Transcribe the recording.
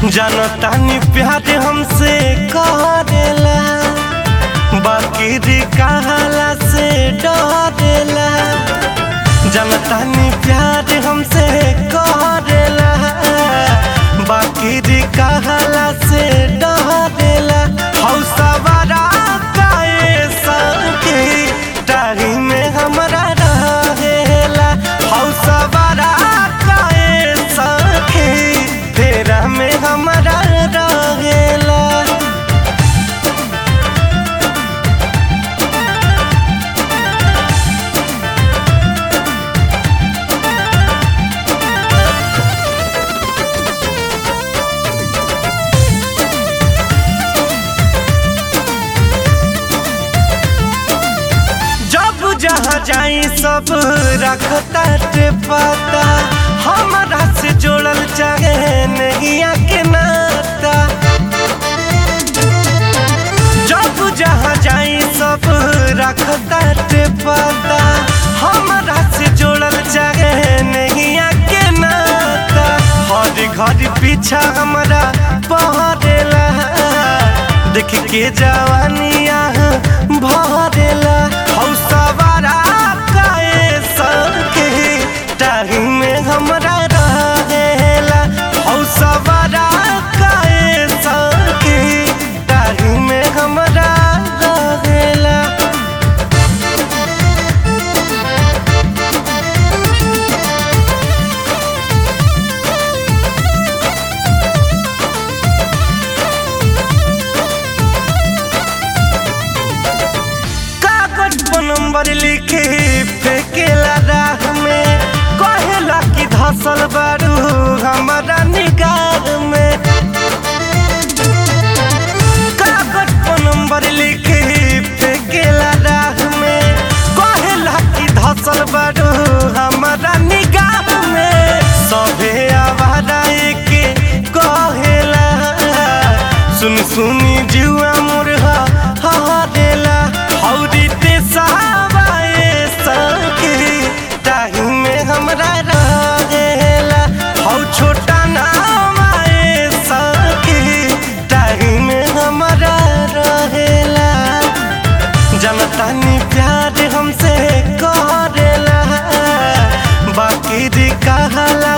जनतानी प्यार हमसे करेला बाकी दी कहला से डरेला जनतानी प्यार हमसे करेला बाकी दी कहला से डरेला हौसवारा काए सके डारी में हमरा रहेला हौसवारा काए सके तेरा में हमरा रहेला जब जहाँ जाई सब रखता टे पता हमारा से जोड़ल चाहे नहीं के नाता जब जहाँ जाई सब रखता टे पता हमारा से जोड़ल चाहे नहीं के नाता हर घर पीछा हमारा पहरेला देख के जवानिया भरेला हौसवारा काए सके टाही में हमरा रहेला हौसवारा काए सके टाही में हमरा रहेला कागज पर नंबर लिखे फेंकेला राह में कहेला कि धसल बारू हमारा निगाह में कागज पर नंबर लिखे फेंकेला राह में कहेला कि धसल बारू हमारा निगाह में सभे आवारा के कहेला सुन सुनी जुआ मुरहा हरेला हौरी ते सहाबाए सके ताही में हमरा रहेला हौ छोटा नाम आए सके ताही में हमरा रहेला जनतानी प्यार हमसे करेला बाकी दी कहला